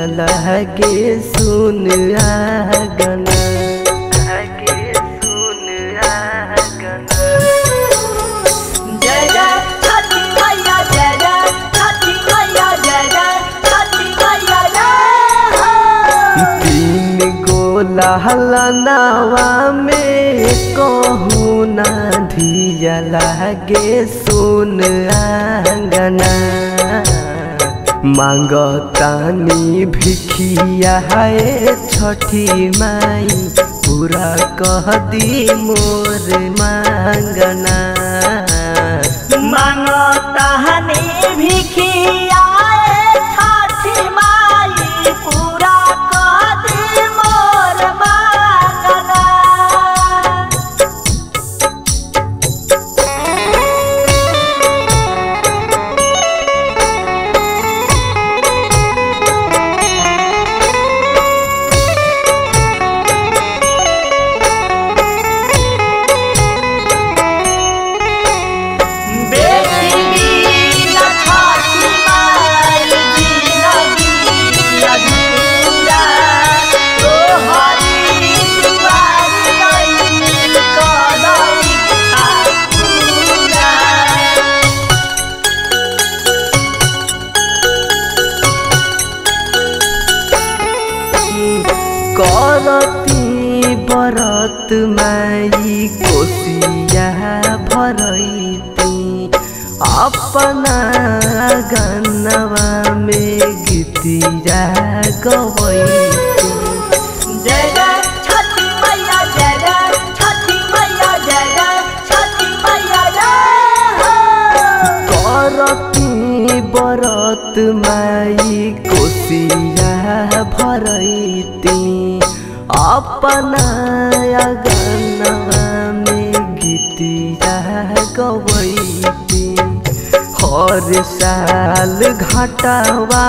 लगे सुन आगना लगे सुन आगना जय जय छठी मैया जय जय छठी मैया जय जय छठी मैया जय हो तीन गोला हलनावा में कहूँ ना धिया लागे सुन आंगना मांगतानी भिखिया है छठी माई पूरा कह दी मोर मांगना मांगो तहनी भिखिया छठी माई पूरा कह दी मोर मांगना बेटी बीना छठी माई जिंदगी अधूरा तोहरी दुआरी अइली कदम पूरा करती बरत माई कोसिया भरैती अपना गन्नवा में गीतिया गवैती जय जय छठी मैया जय जय छठी मैया जय जय छठी मैया जय हो करती बरत माई कोसिया भरैती अपना गन्नवा में गीतिया गवैती हर साल घाटवा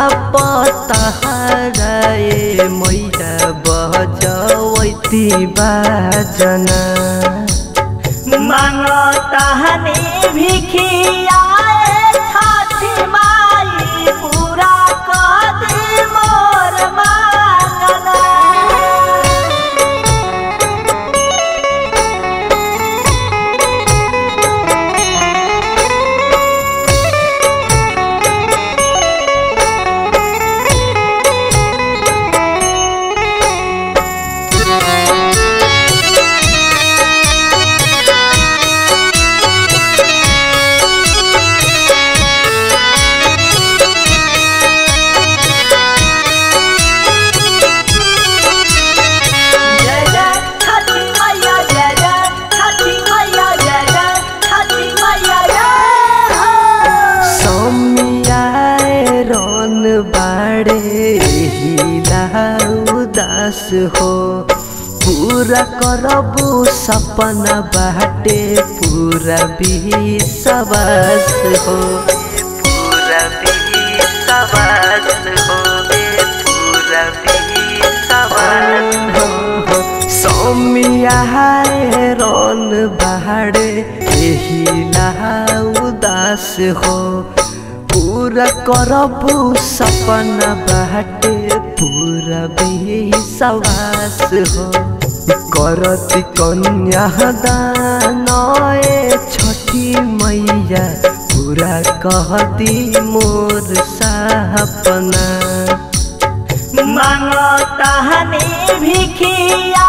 पतहराए मैया बजवैती बाजना मांगो तहनी भिखिया छठी माई पूरा कर दे मोर मांगना जय जय छठी मैया जय जय छठी मैया जय जय छठी मैया जय हो समियाए रन बाड़े हिला उदास हो पूरा करबू सपना बाटे पूरा विश्वास हो पूरा विश्वास हो पूरा विश्वास हो सौमिया रन बाड़े एहिला उदास हो पूरा करबू सपना बाटे पूरा विश्वास हो करती कन्या दान ए छठी मैया पूरा कहती मोर सपना मांगो तहनी भिखिया